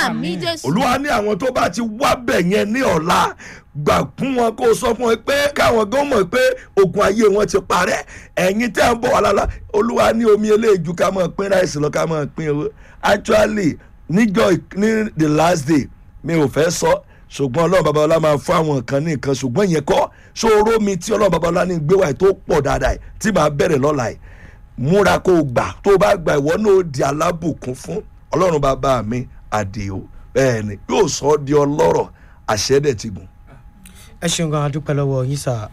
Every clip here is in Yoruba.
àmì jésù olúwa ní àwọn tó bá ti wá bẹ̀ yẹn ní ọ̀la gbà fún wọn kó o sọ fún wọn pé káwọn gan mọ̀ pé ogun ayé wọn ti parẹ́ ẹ̀yin tẹ́ ń bọ̀ wà lálá olúwa ní omi eléèjú ká máa pín ráìsì lọ ká máa pín owó actually níjọ ní the last day mi ò fẹ́ sọ ṣùgbọ́n ọlọ́run babalọ́lá máa fún àwọn kan ní nǹkan ṣùgbọ́n ìyẹn kọ́ ṣòro mi tí ọlọ́run babalọ́lá ní gbé wáyé tó pọ̀ dáadáa yìí tí màá bẹ̀rẹ̀ lọ́la yìí múra kó o gbà tó o bá gbà ìwọ náà ó di alábùkún fún ọlọ́run bàbá mi àdìo bẹ́ẹ̀ ni yóò sọ ọ́ di ọlọ́rọ̀ àṣẹ dẹ̀ ti gùn. ẹ ṣeun gan adúpẹ́ lọ́wọ́ yín sà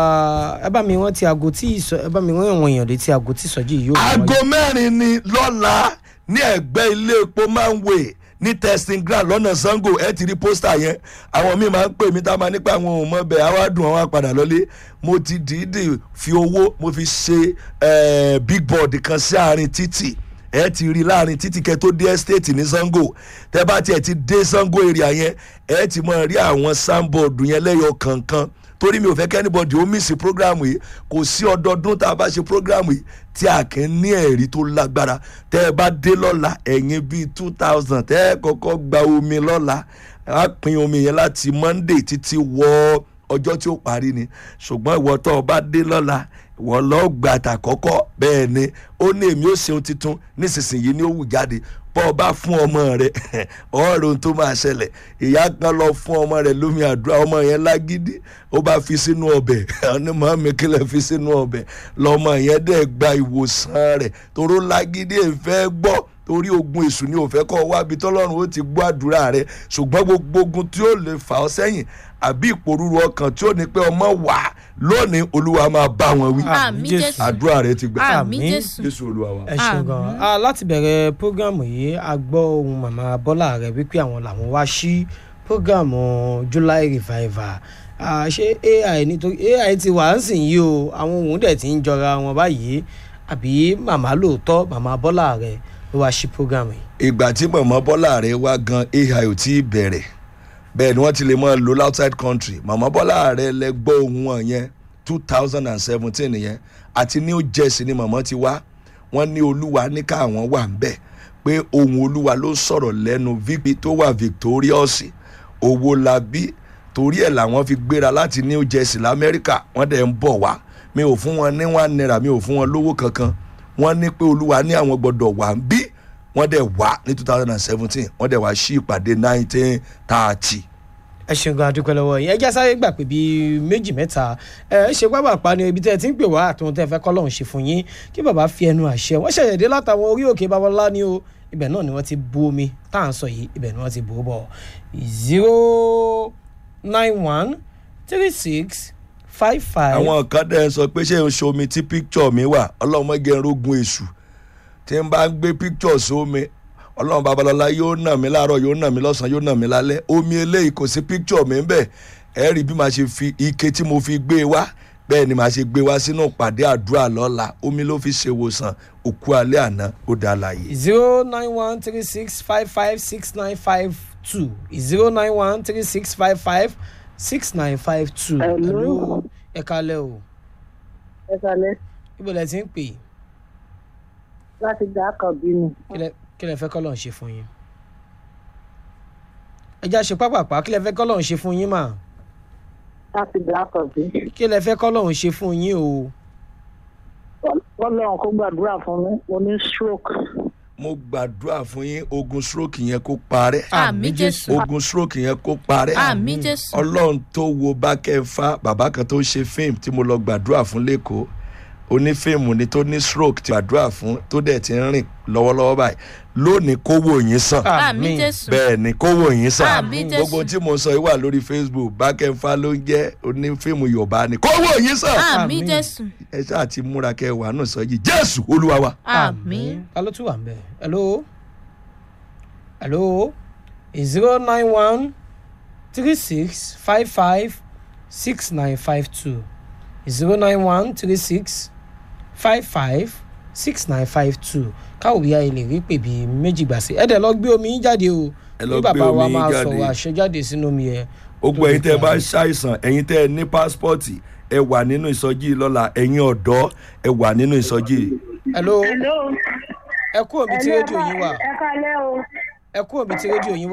ẹ bá mi wọ́n ti aago tí ìsọ ẹ bá mi wọ́n àwọn èèyàn létí aago tí ìsọjí yìí yóò máa aago wáyé. mẹ́rin ni lọ́la ní ẹ̀gbẹ́ ilé epo manway ní testing ground lọ́nà sango ẹ ti rí pósítà yẹn àwọn míì máa ń pè mí tá a máa nípa àwọn òun mọ́ bẹ́ẹ̀ àwa dùn àwọn àpàdà lọ́lé mo ti dìídì fi owó mo fi ṣe eh, big board kan sí àárín títì ẹ ti rí láàrin títí kẹ tó dé estate ní sango tẹ bá tiẹ̀ ti dé sango area yẹn ẹ ti máa rí àwọn soundboard yẹn lẹ́yọ kankan torí mi ò fẹ́ kẹ́nìbọ̀dì ó mísì prógráàmù yìí kò sí ọdọọdún tá a bá ṣe prógráàmù yìí tí a kì í ní ẹ̀rí tó lágbára tẹ́ ẹ bá dé lọ́la ẹ̀yìn bíi two thousand tẹ́ ẹ kọ́kọ́ gba omi lọ́la á pín omi yẹn láti monday títí wọ ọjọ́ tí ó parí ni ṣùgbọ́n ìwọ tó o bá dé lọ́la ìwọ lọ́ọ́ gbà tà kọ́kọ́ bẹ́ẹ̀ ni ó ní èmi ó ṣeun tuntun nísinsìnyí ni ó wù jáde bọ́ ọ bá fún ọmọ rẹ ọ̀rọ̀ ohun tó máa ṣẹlẹ̀ ìyá kan lọ fún ọmọ rẹ lómi àdúrà ọmọ yẹn lágídí ó bá fi sínú ọbẹ̀ ọ̀ní màmí kílẹ̀ fi sínú ọbẹ̀ lọ́mọ yẹn dẹ̀ gba ìwòsàn rẹ̀ toró lágídí èfẹ́ gbọ́ torí ogun èṣù ni ò fẹ́ kọ́ wábi tọ́lọ́run ó ti gbọ́ àdúrà rẹ ṣùgbọ́n gbogbo ogun tí ó lè fà ọ́ sẹ́yìn àbí ìpòrúru ọkàn tí ó ní pé ọmọ wà lónìí olúwa máa bá wọn wí àmì Jésù. jésù àdúrà rẹ ti gbà àmì Àmín. jésù jésù olúwa wa. ẹ ṣeun gan Àmín. Ah, láti bẹ̀rẹ̀ prógámù yìí a gbọ́ ohun màmá bọ́lá rẹ̀ wípé àwọn làwọn wá sí prógámù july revival Ah, ṣé ai nítorí ai ti wà ń sìn yìí o àwọn òun dẹ̀ ti ń jọra wọn báyìí àbí màmá lóòótọ́ màmá bọ́lá rẹ̀ ló wá sí prógámù yìí. ìgbà tí mọ̀mọ́ bọ́lá rẹ̀ wá gan ai ò tí ì bẹ̀rẹ̀ bẹ́ẹ̀ ni wọ́n ti lè mọ́ lò outside country mọ̀mọ́ bọ́lá rẹ̀ lẹ gbọ́ ohun wọn yẹn two thousand and seventeen yẹn àti new jersey ni mọ̀mọ́ ti wá wọ́n ní olúwa ní káwọn wà ń bẹ̀ pé ohun olúwa ló sọ̀rọ̀ lẹ́nu vp tó wà victorious owó la bí torí ẹ̀ làwọn fi gbéra láti new jersey lamẹ́ríkà wọ́n dẹ̀ ń bọ̀ wá mi ò fún wọn ní one naira mi ò fún wọn lówó kankan wọ́n ní pé olúwa ní àwọn gbọ́dọ̀ wà ń bí wọ́n dẹ̀ wá ní two thousand and seventeen wọ́n dẹ̀ wá sí ìpàdé nineteen thirty. ẹ ṣeun gan adúpẹ́ lọ́wọ́ yín ẹ já sáré gbà pé bíi méjì mẹ́ta ẹ ṣe pápá pa ni ibi tẹ́ ẹ ti ń pè wá àtúntò tẹ́ ẹ fẹ́ kọ́ lọ́hùn ṣe fún yín kí bàbá fi ẹnu àṣẹ wọ́n ṣẹ̀yẹ̀ dé látàwọn orí òkè babalá ni o ibẹ̀ náà ni wọ́n ti bu omi tá à ń sọ yìí ibẹ̀ ni wọ́n ti bù ú bọ̀ zero nine one three six five five. àwọn kan dẹ̀ ń sọ pé ṣé n ṣomi tí picture mi wà ọlọ́mọge rogun èṣù tí n bá ń gbé picture sómi ọlọ́run babalọ́lá yóò nà mí láàárọ̀ yóò nà mí lọ́sàn-án yóò nà mí lálẹ́ omi eléyìí kò sí picture mi ń bẹ̀ ẹ rí bí màá ṣe fi ike tí mo fi gbé e wá bẹ́ẹ̀ ni màá ṣe gbé e wá sínú ìpàdé àdúrà lọ́la omi ló fi ṣe ìwòsàn òkú alẹ́ àná ó dá láàyè. zero nine one three six five five six nine five two zero nine one three six five five six nine five two. Hello. ẹ kalẹ́ o ẹ kalẹ ibo lẹ ti ń pè láti dá kan bínú kí lẹ- kí lẹ fẹ́ kọ́ lọ́n ṣe fún yín. ẹ já ṣe pápápá kí lẹ fẹ́ kọ́ lọ́n ṣe fún yín mà láti dá kan bí. kí lẹ fẹ́ kọ́ lọ́n ṣe fún yín o. ọlọ́run kó gbàdúrà fún mi mo ní stroke mo gbàdúrà fún yín ogun stroke yẹn kó parẹ́ àmì jésù ogun stroke yẹn kó parẹ́ àmì jésù ọlọ́run tó wo bákẹ́fà bàbá kan tó ń ṣe fíìmù tí mo lọ gbàdúrà fún lẹ́kọ̀ọ́ onífíìmù ni tó ní stroke tí gbàdúrà fún tó dẹ̀ ti ń rìn lọ́wọ́lọ́wọ́ báyìí lónìí kówó yín sàn àmì jésù bẹ́ẹ̀ ni kówó yín sàn Àmín, Jésù. gbogbo tí mo sọ yìí wà lórí facebook bákẹ́fà ló ń jẹ́ onífíìmù yorùbá ni kówó yín sàn àmì Àmín. jésù ẹ ṣáà ti múra kẹ́ ẹ wà náà sọ yìí jésù olúwa wa. àmì ta ló tún wà ń bẹ̀ hello hello zero nine one three six five five six nine five two zero nine one three six five five six nine five two káwọ bíi ayé lè rí pè bíi méjì gbà sí ẹ dẹ̀ lọ gbé omi yín jáde o Ẹ lọ bí gbé bàbá wa omi yín máa jáde. sọ̀rọ̀ àṣẹjáde sínú omi yẹn gbogbo ẹ̀yin tẹ́ ẹ bá ṣàìsàn ẹ̀yin tẹ́ ẹ ní pásítọ̀tì ẹ wà nínú ìsọjí yìí lọ́la ẹ̀yin ọ̀dọ́ ẹ wà nínú ìsọjí yìí. hello hello ẹ kú omi tí rédíò yín wà ẹ kalẹ o. ẹ kú omi tí rédíò yín wà.